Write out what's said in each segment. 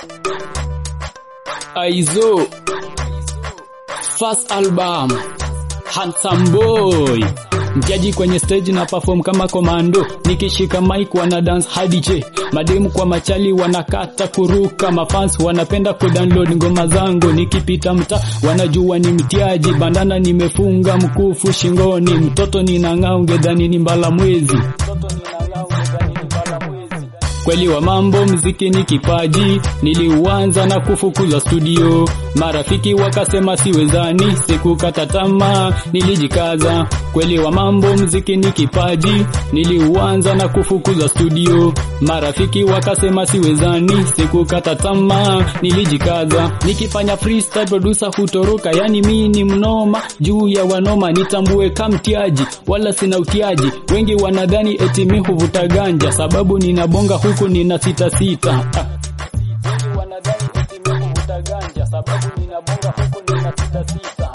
Aizo First album Handsome Boy Mtiaji kwenye stage na perform kama komando nikishika mic wana dance hadi che mademu kwa machali wanakata kuruka mafans wanapenda kudownload ngoma zangu nikipita mta wanajua ni mtiaji bandana nimefunga mkufu shingoni mtoto ninang'aa ungedhani ni mbala mwezi mtoto ninang'aa ungedhani ni mbala mwezi kweli wa mambo mziki ni kipaji niliuanza na kufukuzwa studio marafiki wakasema siwezani sikukata tamaa nilijikaza kweli wa mambo mziki ni kipaji niliuanza na kufukuzwa studio marafiki wakasema siwezani sikukata tamaa nilijikaza nikifanya freestyle producer hutoroka yani mi ni mnoma juu ya wanoma nitambue kamtiaji wala sina utiaji wengi wanadhani eti mi huvuta ganja sababu ninabonga huku nina sita sita ah. Wengi wanadhani eti mi huvuta ganja sababu ninabonga huku nina sita sita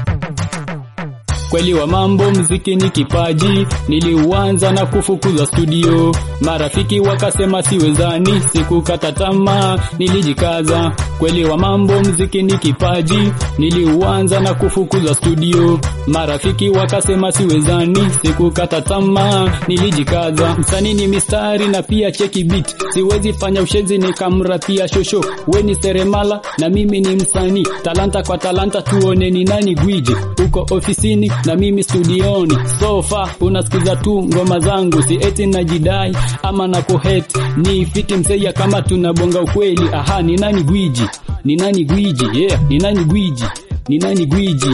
kweli wa mambo mziki ni kipaji niliuanza na kufukuzwa studio marafiki wakasema siwezani sikukata tamaa nilijikaza kweli wa mambo mziki ni kipaji niliuanza na kufukuzwa studio marafiki wakasema siwezani sikukata tamaa nilijikaza msanii ni mistari na pia cheki beat siwezi fanya ushezi nikamrapia shosho we ni seremala na mimi ni msanii talanta kwa talanta tuone ni nani gwiji uko ofisini na mimi studioni sofa unasikiza tu ngoma zangu si eti najidai ama na kuhet ni fiti mseya kama tunabonga ukweli aha ni nani gwiji ni nani gwiji yeah ni nani gwiji ni nani gwiji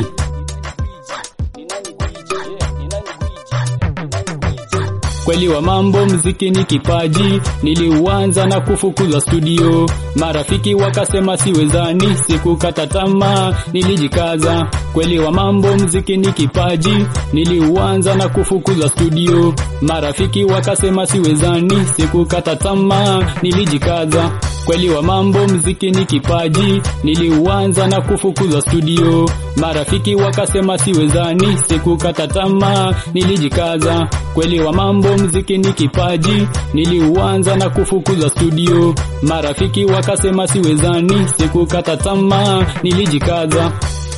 kweli wa mambo mziki ni kipaji niliuanza na kufukuzwa studio marafiki wakasema siwezani sikukata tamaa nilijikaza kweli wa mambo mziki ni kipaji niliuanza na kufukuzwa studio marafiki wakasema siwezani sikukata tamaa nilijikaza kweli wa mambo mziki ni kipaji niliuanza na kufukuzwa studio marafiki wakasema siwezani sikukata tamaa nilijikaza kweli wa mambo mziki ni kipaji niliuanza na kufukuzwa studio marafiki wakasema siwezani sikukata tamaa nilijikaza